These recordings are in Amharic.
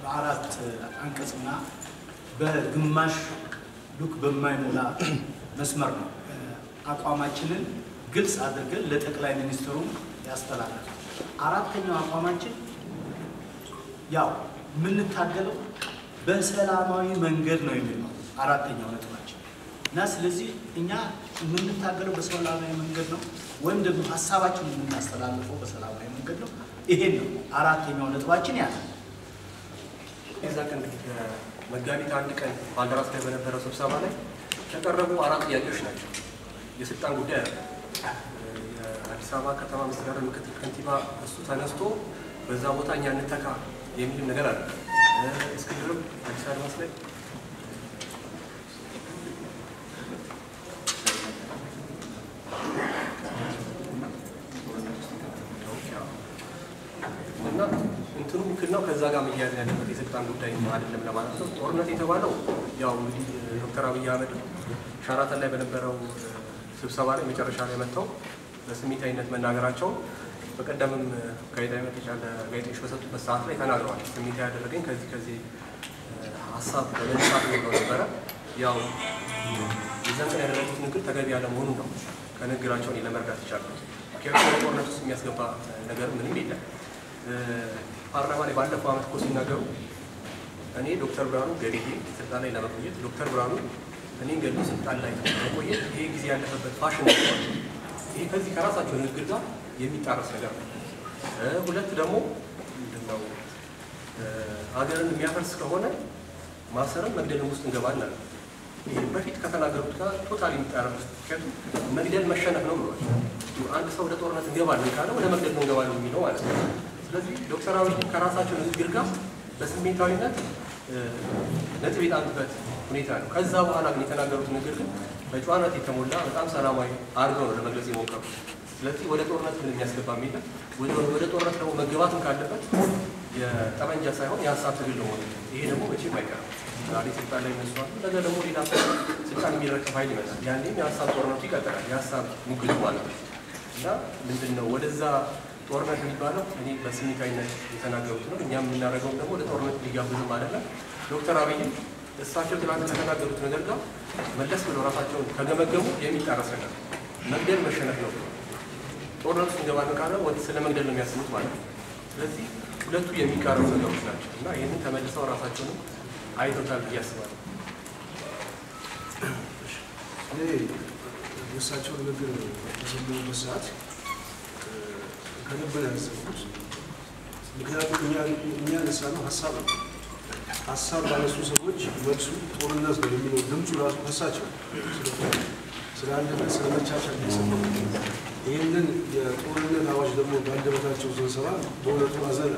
በአራት አንቀጽና በግማሽ ሉክ በማይሞላ መስመር ነው አቋማችንን ግልጽ አድርገን ለጠቅላይ ሚኒስትሩ ያስተላለፍ። አራተኛው አቋማችን ያው የምንታገለው በሰላማዊ መንገድ ነው የሚል ነው አራተኛው ነጥባችን እና ስለዚህ እኛ የምንታገለው በሰላማዊ መንገድ ነው ወይም ደግሞ ሀሳባችንን የምናስተላልፈው በሰላማዊ መንገድ ነው። ይሄን ነው አራተኛው ነጥባችን ያለ የዛ ቀን እንግዲህ መጋቢት አንድ ቀን ባልደራስ ላይ በነበረው ስብሰባ ላይ የቀረቡ አራት ጥያቄዎች ናቸው። የስልጣን ጉዳይ አለ። የአዲስ አበባ ከተማ መስተዳደር ምክትል ከንቲባ እሱ ተነስቶ በዛ ቦታ እኛ እንተካ የሚልም ነገር አለ። እስክንድርም አዲስ አድማስ ላይ እና እንትኑ ውክልናው ከዛ ጋር መያያዝ ያለበት የስልጣን ጉዳይ አይደለም ለማለት ነው። ጦርነት የተባለው ያው እንግዲህ ዶክተር አብይ አህመድ ሸራተን ላይ በነበረው ስብሰባ ላይ መጨረሻ ላይ መጥተው በስሜታዊነት መናገራቸው በቀደምም ጋዜጣዊ መግለጫ ለጋዜጠኞች በሰጡበት ሰዓት ላይ ተናግረዋል። ስሜታዊ ያደረገኝ ከዚህ ከዚህ ሀሳብ በመነሳት ብለው ነበረ። ያው የዛን ቀን ያደረጉት ንግግር ተገቢ ያለመሆኑን ነው ከንግግራቸው እኔ ለመረዳት ይቻላል። ምክንያቱም ወደ ጦርነት ውስጥ የሚያስገባ ነገር ምንም የለም። ፓርላማ ላይ ባለፈው ዓመት እኮ ሲናገሩ እኔ ዶክተር ብርሃኑ ገድዬ ስልጣን ላይ ለመቆየት ዶክተር ብርሃኑ እኔን ገድሎ ስልጣን ላይ ለመቆየት ይሄ ጊዜ ያለፈበት ፋሽን ነው። ይሄ ከዚህ ከራሳቸው ንግግር ጋር የሚጣረስ ነገር ነው። ሁለት ደግሞ ምንድነው ሀገርን የሚያፈርስ ከሆነ ማሰርም መግደልም ውስጥ እንገባለን አለ። ይሄ በፊት ከተናገሩት ጋር ቶታል የሚጣረስ ምክንያቱም መግደል መሸነፍ ነው ብሏል። አንድ ሰው ወደ ጦርነት እንገባለን ካለ ወደ መግደል ነው እንገባለን የሚለው ማለት ነው። ስለዚህ ዶክተር አብይ ከራሳቸው ንግግር ጋር በስሜታዊነት ነጥብ የጣሉበት ሁኔታ ነው። ከዛ በኋላ ግን የተናገሩት ንግግር ግን በጨዋነት የተሞላ በጣም ሰላማዊ አድርገው ነው ለመግለጽ የሞከሩ። ስለዚህ ወደ ጦርነት ምን የሚያስገባ የለም። ወደ ጦርነት ደግሞ መገባትም ካለበት የጠመንጃ ሳይሆን የሀሳብ ትግል ነው ሆነ። ይሄ ደግሞ መቼም አይቀርም። ዛሬ ስልጣን ላይ መስዋል፣ ነገ ደግሞ ሌላ ሰው ስልጣን የሚረከብ ኃይል ይመጣል። ያኔም የሀሳብ ጦርነቱ ይቀጥላል። የሀሳብ ሙግቱ ማለት ነው እና ምንድን ነው ወደዛ ጦርነት የሚባለው እኔ በስሜታዊነት የተናገሩት ነው። እኛም የምናደርገውም ደግሞ ወደ ጦርነት ሊጋብዝም አይደለም። ዶክተር አብይም እሳቸው ትናንት ከተናገሩት ነገር ጋር መለስ ብለው ራሳቸውን ከገመገሙ የሚጣረስ ነገር መግደል መሸነፍ ነው ብሎ ጦርነት ውስጥ እንገባለን ካለ ወደ ስለ መግደል ነው የሚያስቡት ማለት ነው። ስለዚህ ሁለቱ የሚቃረቡ ነገሮች ናቸው እና ይህንን ተመልሰው ራሳቸውንም አይቶታል ብዬ አስባለሁ። እኔ የእሳቸው ንግግር በሰማሁበት ሰዓት ከልብ ነው ያዘንኩት። ምክንያቱም እኛ ያነሳነው ሀሳብ ነው። ሀሳብ ባነሱ ሰዎች መልሱ ጦርነት ነው የሚለው ድምፁ ራሱ ከሳቸው ስለ አንድነት፣ ስለ መቻቻል የተሰማ ይህንን የጦርነት አዋጅ ደግሞ በአንደበታቸው ስንሰማ በእውነቱ አዘነ።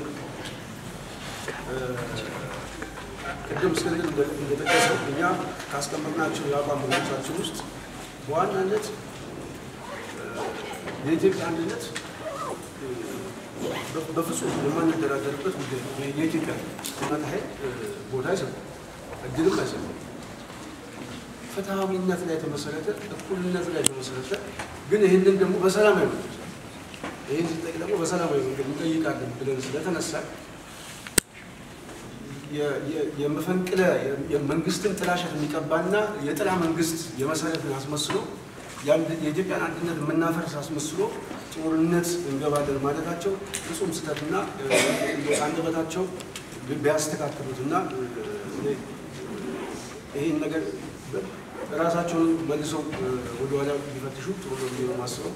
ቅድም እስክንድር እንደጠቀሰው እኛ ካስቀመጥናቸው የአቋም መግለጫችን ውስጥ በዋናነት የኢትዮጵያ አንድነት በፍጹም የማንደራደርበት ጉዳይ ነው። የኢትዮጵያ ጥመት ኃይል ቦታ አይሰጥም፣ እድልም አይሰጥም። ፍትሐዊነት ላይ የተመሰረተ እኩልነት ላይ የተመሰረተ ግን ይህንን ደግሞ በሰላማዊ መንገድ ይህን ሲጠይቅ ደግሞ በሰላማዊ መንገድ እንጠይቃለን ብለን ስለተነሳ የመፈንቅለ የመንግስትን ጥላሸት የሚቀባና የጥላ መንግስት የመሰረትን አስመስሎ የኢትዮጵያን አንድነት የምናፈርስ አስመስሎ ጦርነት እንገባለን ማለታቸው ፍጹም ስህተትና አንደበታቸው ቢያስተካክሉትና ይህን ነገር ራሳቸውን መልሰው ወደኋላ ቢፈትሹ ጥሩ ነው ብዬ ነው የማስበው።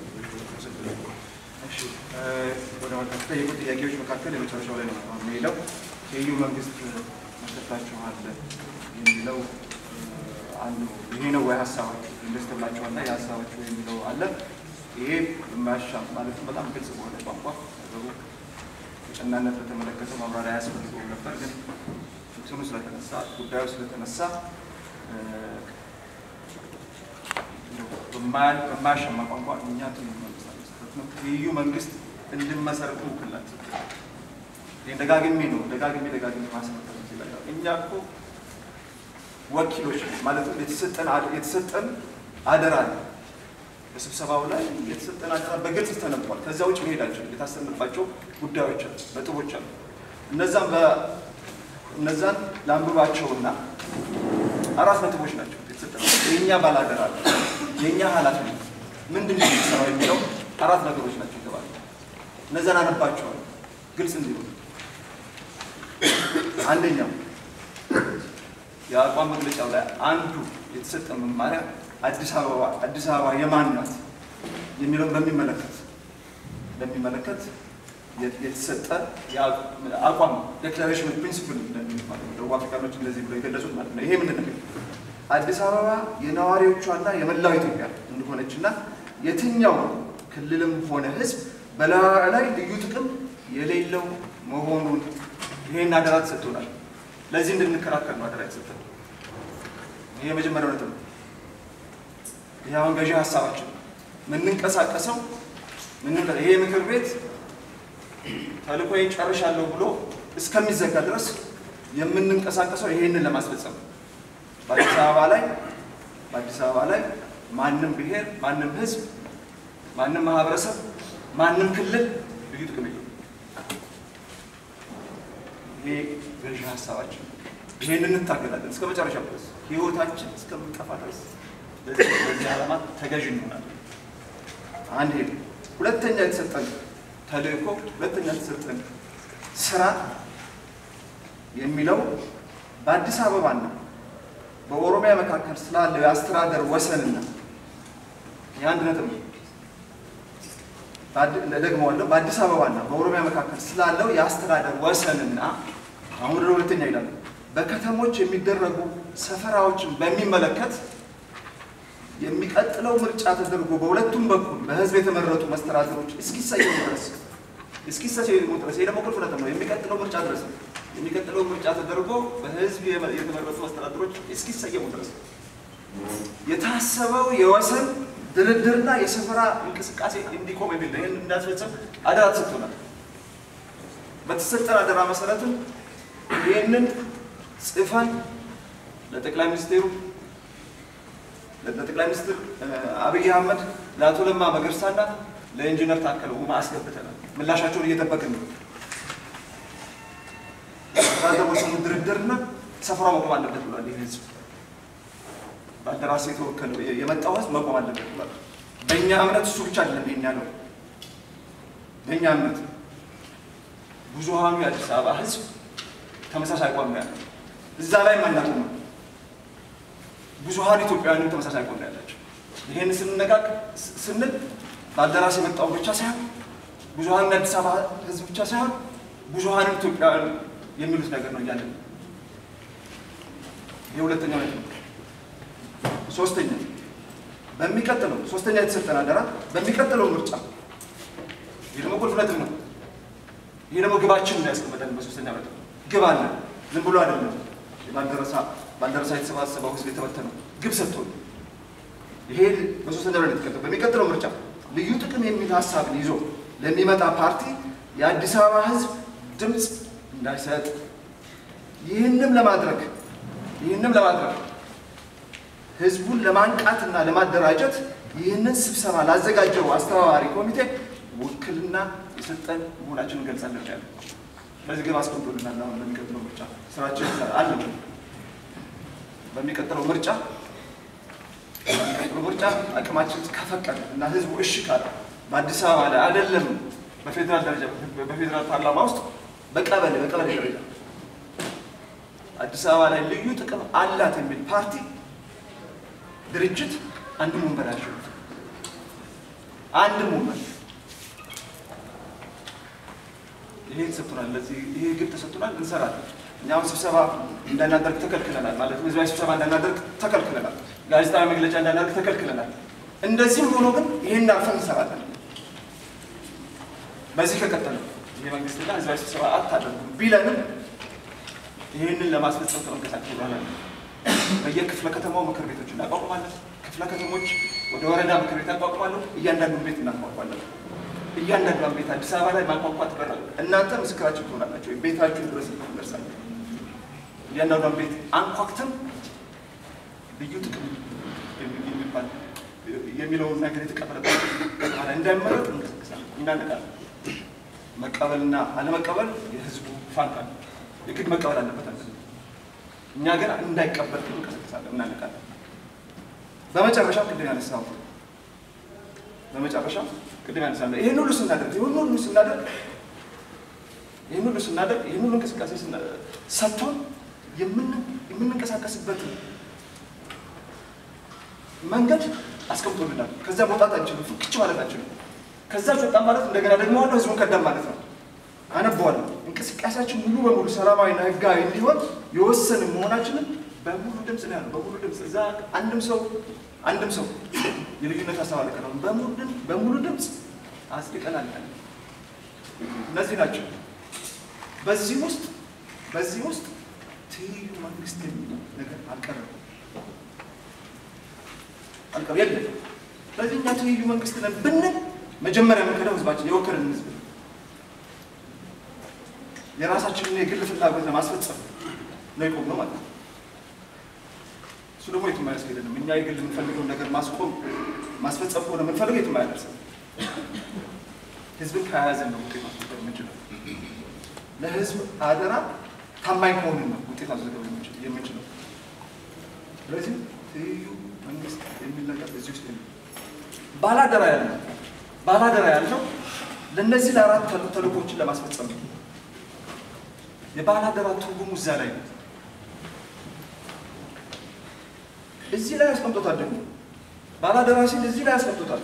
ወደ ከተጠየቁ ጥያቄዎች መካከል የመጨረሻው ላይ ነው አሁን የሚለው የዩ መንግስት መሰጣችኋል የሚለው አንዱ ይሄ ነው ወይ ሀሳባችሁ ኢንቨስት ብላችኋልና የሀሳባችሁ የሚለው አለ። ይሄ የማያሻም ማለትም በጣም ግልጽ በሆነ ቋንቋ ነገሩ ቀናነት በተመለከተ ማብራሪያ አያስፈልገውም ነበር። ግን እንትኑ ስለተነሳ ጉዳዩ ስለተነሳ በማያሻማ ቋንቋ እኛ ትኑ መንግስት አለመስጠት ነው የዩ መንግስት እንድመሰርቱ ውክላት ደጋግሜ ነው ደጋግሜ ደጋግሜ ማስመጠር ይችላል። እኛ እኮ ወኪሎች ማለት የተሰጠን የተሰጠን አደራ ነው። በስብሰባው ላይ የተሰጠን አደራ በግልጽ ተነቧል። ከዚያ ውጭ መሄዳቸው የታሰብንባቸው ጉዳዮች አሉ፣ ነጥቦች አሉ። እነዛም እነዛን ለአንብባቸውና አራት ነጥቦች ናቸው የተሰጠነው። የእኛ ባላደራ አለ፣ የእኛ ኃላፊነት ምንድን ነው የሚሰራው የሚለው አራት ነገሮች ናቸው የተባሉ። እነዛን አነባቸዋል ግልጽ እንዲሆን። አንደኛው የአቋም መግለጫው ላይ አንዱ የተሰጠ መማሪያ አዲስ አበባ አዲስ አበባ የማን ናት የሚለውን በሚመለከት በሚመለከት የተሰጠ አቋም ዴክላሬሽን ፕሪንሲፕል እንደሚሉት ማለት ነው። ደቡብ አፍሪካኖች እንደዚህ ብሎ የገለጹት ማለት ነው። ይሄ ምንድን ነው? አዲስ አበባ የነዋሪዎቿና የመላው ኢትዮጵያ እንደሆነችና የትኛው ክልልም ሆነ ሕዝብ በላዩ ላይ ልዩ ጥቅም የሌለው መሆኑን ይሄን አደራ ተሰጥቶናል። ለዚህ እንድንከራከር ነው አደራ የተሰጠን። ይሄ የመጀመሪያው ነጥብ ነው። ይህ አሁን ገዢ ሀሳባችን የምንንቀሳቀሰው ይሄ ምክር ቤት ተልእኮዬን ጨርሻለሁ ብሎ እስከሚዘጋ ድረስ የምንንቀሳቀሰው ይሄንን ለማስፈጸም ነው። በአዲስ አበባ ላይ በአዲስ አበባ ላይ ማንም ብሔር፣ ማንም ህዝብ፣ ማንም ማህበረሰብ፣ ማንም ክልል ልዩ ጥቅም የለውም። ይሄ ገዢ ሀሳባችን ነው። ይሄንን እንታገላለን እስከ መጨረሻ ድረስ ህይወታችን እስከምንጠፋ ድረስ ለዚህ ዓላማ ተገዥ እንሆናለን። አንድ ይሄ ሁለተኛ የተሰጠን ተልእኮ ሁለተኛ የተሰጠን ስራ የሚለው በአዲስ አበባና በኦሮሚያ መካከል ስላለው የአስተዳደር ወሰንና የአንድ ነጥብ ነው። ደግመዋለሁ። በአዲስ አበባና በኦሮሚያ መካከል ስላለው የአስተዳደር ወሰንና አሁን ወደ ሁለተኛ ይላል። በከተሞች የሚደረጉ ሰፈራዎችን በሚመለከት የሚቀጥለው ምርጫ ተደርጎ በሁለቱም በኩል በህዝብ የተመረጡ መስተዳድሮች እስኪሰየሙ ድረስ እስኪሰየሙ ድረስ ይሄ ደግሞ ቁልፍ ነጥብ ነው። የሚቀጥለው ምርጫ ድረስ የሚቀጥለው ምርጫ ተደርጎ በህዝብ የተመረጡ መስተዳድሮች እስኪሰየሙ ድረስ የታሰበው የወሰን ድርድርና የሰፈራ እንቅስቃሴ እንዲቆም የሚል ነው። ይህን እንዳስፈጽም አደራ ተሰጥቶናል። በተሰጠን አደራ መሰረትም ይህንን ጽፈን ለጠቅላይ ሚኒስቴሩ ለጠቅላይ ሚኒስትር አብይ አህመድ ለአቶ ለማ መገርሳና ለኢንጂነር ታከለ ኡማ አስገብተናል። ምላሻቸውን እየጠበቅን ነው። ወሰኑ ድርድርና ሰፈራ መቆም አለበት ብሏል። ይህ ህዝብ በአደራሴ የተወከለው የመጣው ህዝብ መቆም አለበት ብሏል። በእኛ እምነት እሱ ብቻ አይደለም ይሄን ያለው። በእኛ እምነት ብዙሃኑ የአዲስ አበባ ህዝብ ተመሳሳይ አቋም ነው ያለው። እዛ ላይ ማናቆም ነው ብዙሀን ኢትዮጵያውያንም ተመሳሳይ አቋም ነው ያላቸው። ይህን ስንነጋግ ስንል በአዳራሽ የመጣው ብቻ ሳይሆን ብዙሀን አዲስ አበባ ህዝብ ብቻ ሳይሆን ብዙሀንም ኢትዮጵያውያን የሚሉት ነገር ነው እያለን ይህ ሁለተኛው ነጥብ ነው። ሶስተኛ በሚቀጥለው ሶስተኛ የተሰጠን አደራ በሚቀጥለው ምርጫ ይህ ደግሞ ቁልፍ ነጥብ ነው። ይህ ደግሞ ግባችን ነው ያስቀመጠን በሶስተኛ ነጥብ ግብ አለ። ዝም ብሎ አይደለም ባልደረሳ ባልደረሳ የተሰባሰበው ህዝብ የተበተነው ግብ ሰጥቶ ይሄ በሶስተኛ ላይ የተቀጠው በሚቀጥለው ምርጫ ልዩ ጥቅም የሚል ሀሳብን ይዞ ለሚመጣ ፓርቲ የአዲስ አበባ ህዝብ ድምፅ እንዳይሰጥ ይህንም ለማድረግ ይህንም ለማድረግ ህዝቡን ለማንቃትና ለማደራጀት ይህንን ስብሰባ ላዘጋጀው አስተባባሪ ኮሚቴ ውክልና የሰጠን መሆናችን እንገልጻለን ያለ በዚህ ግብ አስቀምጦልናል። አሁን በሚቀጥለው ምርጫ ስራችን አለ። በሚቀጥለው ምርጫ በሚቀጥለው ምርጫ አቅማችን ከፈቀደ እና ህዝቡ እሺ ካለ በአዲስ አበባ ላይ አይደለም በፌዴራል ደረጃ በፌዴራል ፓርላማ ውስጥ በቀበሌ በቀበሌ ደረጃ አዲስ አበባ ላይ ልዩ ጥቅም አላት የሚል ፓርቲ ድርጅት አንድም ወንበር አያሸንፍም። አንድም ወንበር ይሄ ተሰጥቶናል። ለዚህ ይሄ ግብ ተሰጥቶናል፣ እንሰራለን። እኛም ስብሰባ እንዳናደርግ ተከልክለናል። ማለት ህዝባዊ ስብሰባ እንዳናደርግ ተከልክለናል። ጋዜጣዊ መግለጫ እንዳናደርግ ተከልክለናል። እንደዚህም ሆኖ ግን ይሄን አልፈን እንሰራለን። በዚህ ከቀጠለ ይሄ መንግስትና ህዝባዊ ስብሰባ አታደርጉም ቢለንም ይህንን ለማስፈጸም ከመንቀሳቀስ በኋላ በየክፍለ ከተማው ምክር ቤቶች እናቋቁማለን። ክፍለ ከተሞች ወደ ወረዳ ምክር ቤት ያቋቁማለሁ። እያንዳንዱን ቤት እናቋቋለን። እያንዳንዷን ቤት አዲስ አበባ ላይ ማቋቋት በራል እናንተ ምስክራችን ትሆናላቸው። ቤታችሁ ድረስ እንደርሳለን። እያንዳንዷን ቤት አንኳክተን ልዩ ጥቅም የሚባል የሚለውን ነገር የተቀበለበት ከተማ እንዳይመረጥ እንቀሳቀሳለን፣ እናነቃለን። መቀበልና አለመቀበል የህዝቡ ፋንታ ነው። የግድ መቀበል አለበት አለ። እኛ ግን እንዳይቀበል ግን እንቀሰቅሳለን፣ እናነቃለን። በመጨረሻ ቅድም ያነሳው በመጨረሻ ቅድም ያነሳለ ይህን ሁሉ ስናደርግ ይህን ሁሉ ስናደርግ ይህን ሁሉ ስናደርግ ይህን ሁሉ እንቅስቃሴ ስና- ሰጥቶን የምን- የምንንቀሳቀስበትን መንገድ አስቀምጦልናል። ከዛ መውጣት አንችልም፣ ፍክች ማለት አንችልም። ከዛ ወጣ ማለት እንደገና ደግሞ ዋናው ህዝቡን ከዳም ማለት ነው። አነበዋለሁ እንቅስቃሴያችን ሙሉ በሙሉ ሰላማዊና ህጋዊ እንዲሆን የወሰንን መሆናችንን በሙሉ ድምፅ ነው ያለው። በሙሉ ድምፅ እዛ አንድም ሰው አንድም ሰው የልዩነት ሀሳብ አልቀረም። በሙሉ ድምፅ በሙሉ ድምፅ አጽድቀናል። እነዚህ ናቸው። በዚህ ውስጥ በዚህ ውስጥ ትይዩ መንግስት የሚለው ነገር አልቀረም አልቀረም የለም። ስለዚህ እኛ ትይዩ መንግስት ነን ብንል መጀመሪያ የምንከዳው ህዝባችን የወከልን ህዝብ ነው። የራሳችንን የግል ፍላጎት ለማስፈጸም ነው የቆምነው ማለት ነው። እሱ ደግሞ የትም አያስኬደንም። እኛ የግል የምንፈልገውን ነገር ማስቆም ማስፈጸም ከሆነ የምንፈልገው የትም አያደርስም። ህዝብን ከያዘን ነው ውጤት ማስመዝገብ የምንችለው። ለህዝብ አደራ ታማኝ ከሆንን ነው ውጤት ማስመዝገብ የምንችል- የምንችለው። ስለዚህ ትይዩ መንግስት የሚል ነገር እዚህ ውስጥ የለም። ባላደራ ያለው ባላደራ ያለው ለእነዚህ ለአራት ተል- ተልእኮችን ለማስፈጸም ነው። የባላደራ ትርጉሙ እዛ ላይ ነው። እዚህ ላይ ያስቀምጦታል። ደግሞ ባላደራ ሲል እዚህ ላይ ያስቀምጦታል።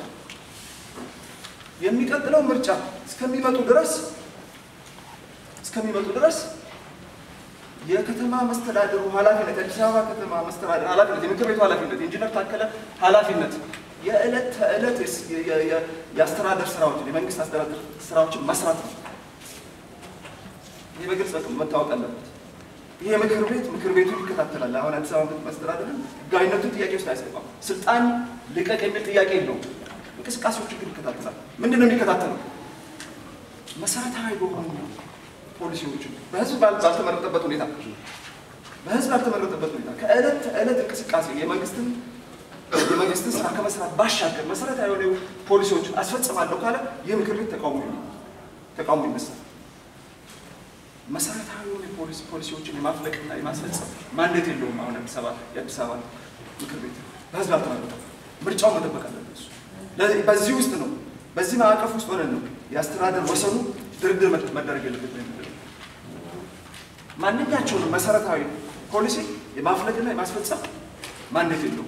የሚቀጥለው ምርጫ እስከሚመጡ ድረስ እስከሚመጡ ድረስ የከተማ መስተዳደሩ ኃላፊነት የአዲስ አበባ ከተማ መስተዳደር ኃላፊነት የምክር ቤቱ ኃላፊነት የኢንጂነር ታከለ ኃላፊነት የዕለት ተዕለት የስ- የ- የ- የ- የአስተዳደር ስራዎችን የመንግስት አስተዳደር ስራዎችን መስራት ነው። ይህ በግልጽ በቃ መታወቅ አለበት። ይህ ምክር ቤት ምክር ቤቱ ይከታተላል። አሁን አዲስ አበባ መስተዳደርን ህጋዊነቱን ጥያቄ ውስጥ አያስገባም። ስልጣን ልቀቅ የሚል ጥያቄ የለውም። እንቅስቃሴዎችን ግን ይከታተላል። ምንድን ነው የሚከታተለው? መሰረታዊ በሆኑ ፖሊሲዎችን በህዝብ ባል- ባልተመረጠበት ሁኔታ በህዝብ ባልተመረጠበት ሁኔታ ከዕለት ተዕለት እንቅስቃሴ የመንግስትን የመንግስትን ስራ ከመስራት ባሻገር መሰረታዊ የሆኑ ፖሊሲዎችን አስፈጽማለሁ ካለ ይህ ምክር ቤት ተቃውሞ ይሆናል። ተቃውሞ ይነሳል። መሰረታዊ የሆኑ የፖሊሲ ፖሊሲዎችን የማፍለቅና የማስፈጸም ማንዴት የለውም። አሁን አዲስ አበባ የአዲስ አበባ ምክር ቤት በህዝብ አልተመረጠም። ምርጫውን መጠበቅ አለበት እሱ። ለዚህ- በዚህ ውስጥ ነው በዚህ ማዕቀፍ ውስጥ ሆነን ነው የአስተዳደር ወሰኑ ድርድር መድ- መደረግ የለበት ነው የሚለው። ማንኛቸውንም መሰረታዊ ፖሊሲ የማፍለቅና የማስፈጸም ማንዴት የለውም።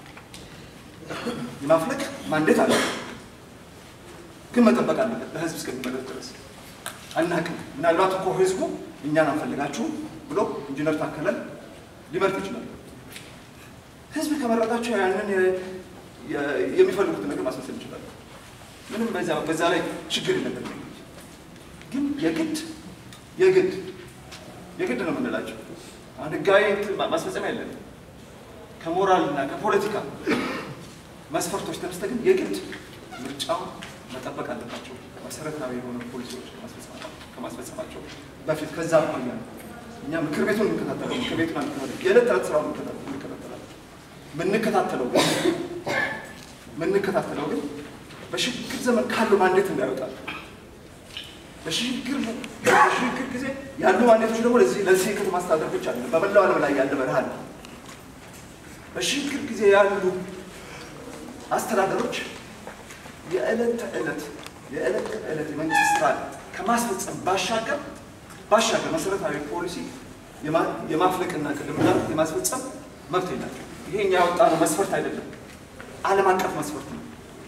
የማፍለቅ ማንዴት አለ፣ ግን መጠበቅ አለበት ለህዝብ እስከሚመለስ ድረስ አናቅም። ምናልባት እኮ ህዝቡ እኛን አንፈልጋችሁም ብሎ ኢንጂነር ታከለን ሊመርጥ ይችላል። ህዝብ ከመረጣቸው ያንን የ- የ- የሚፈልጉትን ነገር ማስመሰል ይችላል። ምንም በዛ በዛ ላይ ችግር የለበትም። ግን የግድ የግድ የግድ ነው የምንላቸው አሁን ህጋዊ እንትን ማ- ማስፈጸሚያ የለንም። ከሞራል እና ከፖለቲካ መስፈርቶች ተነስተ ግን የግድ ምርጫውን መጠበቅ አለባቸው። መሰረታዊ የሆኑ ፖሊሲዎች ከማስፈጸማ- ከማስፈጸማቸው በፊት ከዛ አኳያ ነው እኛ ምክር ቤቱን እንከታተለው ምክር ቤቱን አንከታተለው የዕለት ተዕለት ስራውን እንከታተለው እንከታተላለን። ምንከታተለው ግን ምንከታተለው ግን በሽግግር ዘመን ካለው ማንዴት እንዳይወጣል በሽግግር በሽግግር ጊዜ ያሉ ማንዴቶች ደግሞ ለዚህ ለዚህ የከተማ አስተዳደር ብቻ አይደለም፣ በመላው ዓለም ላይ ያለ መርህ አለ። በሽግግር ጊዜ ያሉ አስተዳደሮች የዕለት ተዕለት የዕለት ተዕለት የመንግስት ስራ ከማስፈጸም ባሻገር ባሻገር መሰረታዊ ፖሊሲ የማ- የማፍለቅና ቅድም እንዳልኩት የማስፈጸም መብት የላቸው። ይሄ እኛ ያወጣነው መስፈርት አይደለም፣ ዓለም አቀፍ መስፈርት ነው።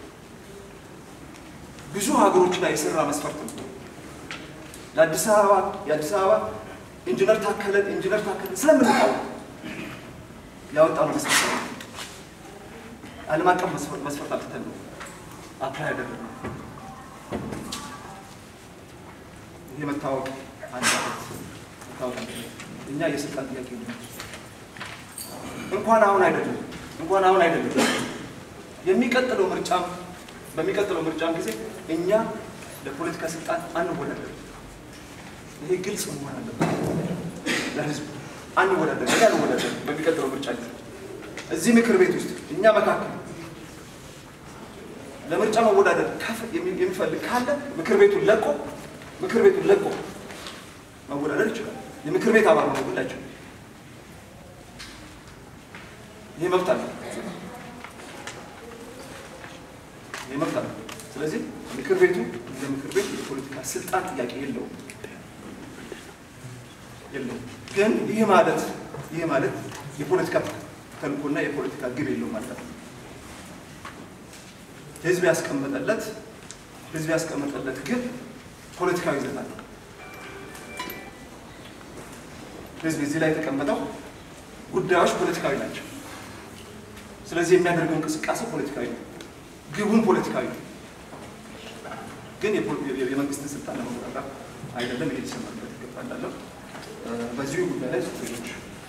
ብዙ ሀገሮች ላይ የሰራ መስፈርት ነው። ለአዲስ አበባ የአዲስ አበባ ኢንጂነር ታከለን ኢንጂነር ታከለን ስለምንቃወም ያወጣነው መስፈርት ነው። ዓለም አቀፍ መስፈርት መስፈርት አልትተን ነው አፕላይ ያደረግነው። ይሄ መታወቅ አለበት መታወቅ አለበት። እኛ የስልጣን ጥያቄ ነው። እንኳን አሁን አይደለም እንኳን አሁን አይደለም የሚቀጥለው ምርጫም በሚቀጥለው ምርጫም ጊዜ እኛ ለፖለቲካ ስልጣን አንወዳደር። ይሄ ግልጽ መሆን አለበት ለህዝቡ። አንወዳደር እኛ አንወዳደር በሚቀጥለው ምርጫ ጊዜ እዚህ ምክር ቤት ውስጥ እኛ መካከል ለምርጫ መወዳደር ከፍ- የሚ- የሚፈልግ ካለ ምክር ቤቱን ለቆ ምክር ቤቱን ለቆ መወዳደር ይችላል። የምክር ቤት አባል ሆነው ሁላቸው ይህ መብት አለ። ይህ መብት አለ። ስለዚህ ምክር ቤቱ እንደ ምክር ቤት የፖለቲካ ስልጣን ጥያቄ የለውም የለውም። ግን ይህ ማለት ይህ ማለት የፖለቲካ ተልእኮና የፖለቲካ ግብ የለውም ማለት ነው። ህዝብ ያስቀመጠለት ህዝብ ያስቀመጠለት ግብ ፖለቲካዊ ይዘት አለው። ህዝብ እዚህ ላይ የተቀመጠው ጉዳዮች ፖለቲካዊ ናቸው። ስለዚህ የሚያደርገው እንቅስቃሴ ፖለቲካዊ ነው፣ ግቡም ፖለቲካዊ ነው። ግን የፖ- የመንግስትን ስልጣን ለመቆጣጠር አይደለም። ይሄ ሊሰመርበት ይገባ እንዳለው በዚሁ ጉዳይ ላይ ሌሎች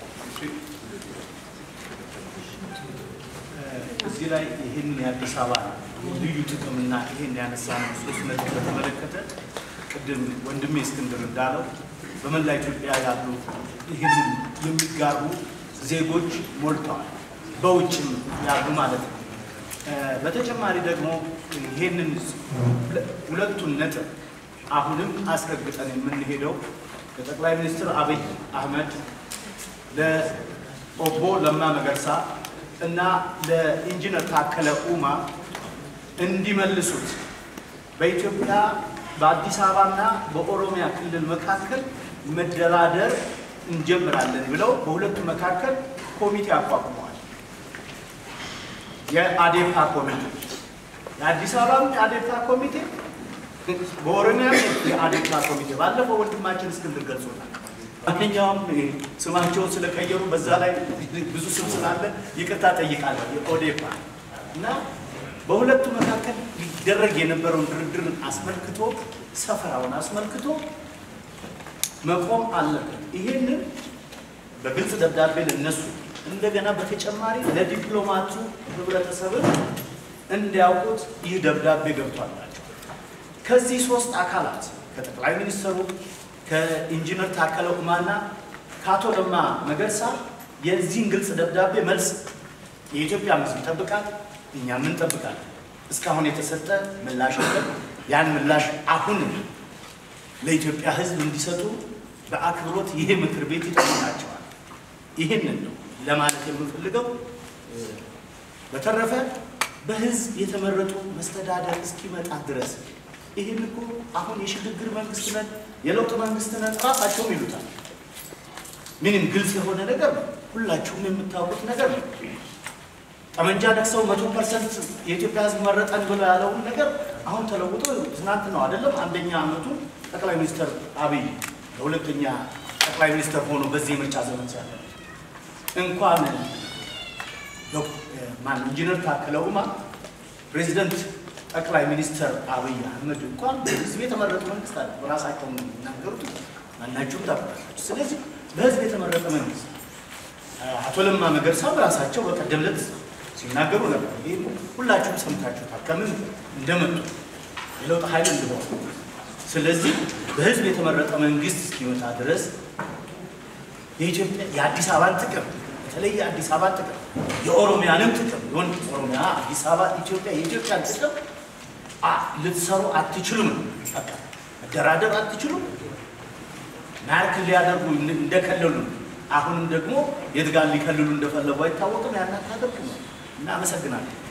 እዚህ ላይ ይህን የአዲስ አበባ ልዩ ጥቅምና ይህን ያነሳነው ሶስት ነጥብ በተመለከተ ቅድም ወንድሜ እስክንድር እንዳለው በመላ ኢትዮጵያ ያሉ ይህንን የሚጋሩ ዜጎች ሞልተዋል፣ በውጭም ያሉ ማለት ነው። እ፣ በተጨማሪ ደግሞ ይህንን ሁለቱን ነጥብ አሁንም አስረግጠን የምንሄደው ለጠቅላይ ሚኒስትር አብይ አህመድ ለኦቦ ለማ መገርሳ እና ለኢንጂነር ታከለ ኡማ እንዲመልሱት በኢትዮጵያ በአዲስ አበባና በኦሮሚያ ክልል መካከል መደራደር እንጀምራለን ብለው በሁለቱ መካከል ኮሚቴ አቋቁመዋል። የአዴፓ ኮሚቴ የአዲስ አበባም የአዴፓ ኮሚቴ በኦሮሚያ የአዴፓ ኮሚቴ ባለፈው ወንድማችን እስክንድር ገልጾታል። ማንኛውም ስማቸውን ስለቀየሩ በዛ ላይ ብዙ ስም ስላለ ይቅርታ ጠይቃለሁ። የኦዴፓ እና በሁለቱ መካከል ሊደረግ የነበረውን ድርድርን አስመልክቶ ሰፈራውን አስመልክቶ መቆም አለበት። ይሄንን በግልጽ ደብዳቤ ለነሱ እንደገና በተጨማሪ ለዲፕሎማቱ ህብረተሰብን እንዲያውቁት ይህ ደብዳቤ ገብቷላቸው ከዚህ ሶስት አካላት ከጠቅላይ ሚኒስትሩ ከኢንጂነር ታከለ ኡማና ከአቶ ለማ መገርሳ የዚህን ግልጽ ደብዳቤ መልስ የኢትዮጵያ ሕዝብ ይጠብቃል፣ እኛም እንጠብቃለን። እስካሁን የተሰጠ ምላሽ የለም። ያን ምላሽ አሁን ለኢትዮጵያ ሕዝብ እንዲሰጡ በአክብሮት ይሄ ምክር ቤት ይጠይቃቸዋል። ይህንን ነው ለማለት የምንፈልገው። በተረፈ በህዝብ የተመረጡ መስተዳደር እስኪመጣ ድረስ ይህን እኮ አሁን የሽግግር መንግስት ነን የለውጥ መንግስት ነን ራሳቸውም ይሉታል። ምንም ግልጽ የሆነ ነገር ነው። ሁላችሁም የምታውቁት ነገር ነው። ጠመንጃ ነክሰው መቶ ፐርሰንት የኢትዮጵያ ህዝብ መረጠን ብለው ያለውን ነገር አሁን ተለውጦ ትናንት ነው አይደለም አንደኛ ዓመቱ ጠቅላይ ሚኒስትር አብይ ለሁለተኛ ጠቅላይ ሚኒስትር ሆኖ በዚህ የምርጫ ዘመን ሲያለ እንኳን ማን ኢንጂነር ታከለ ኡማ ፕሬዚደንት ጠቅላይ ሚኒስትር አብይ አህመድ እንኳን በህዝብ የተመረጡ መንግስት አለ። በራሳቸው ነው የሚናገሩት፣ ማናቸውም ታውቃላችሁ። ስለዚህ በህዝብ የተመረጠ መንግስት አቶ ለማ መገርሳ በራሳቸው በቀደም ዕለት ሲናገሩ ነበር። ይህ ሁላችሁም ሰምታችሁታል፣ ከምን እንደመጡ የለውጥ ኃይል እንደሆነ። ስለዚህ በህዝብ የተመረጠ መንግስት እስኪመጣ ድረስ የኢትዮጵያ የአዲስ አበባን ጥቅም በተለይ የአዲስ አበባ ጥቅም የኦሮሚያንም ጥቅም ሆን ኦሮሚያ፣ አዲስ አበባ፣ ኢትዮጵያ የኢትዮጵያን ጥቅም ልትሰሩ አትችሉም። በቃ መደራደር አትችሉም። ናርክ ሊያደርጉ እንደከለሉ አሁንም ደግሞ የት ጋር ሊከልሉ እንደፈለጉ አይታወቅም። ያን አታደርጉ ነው እና አመሰግናለሁ።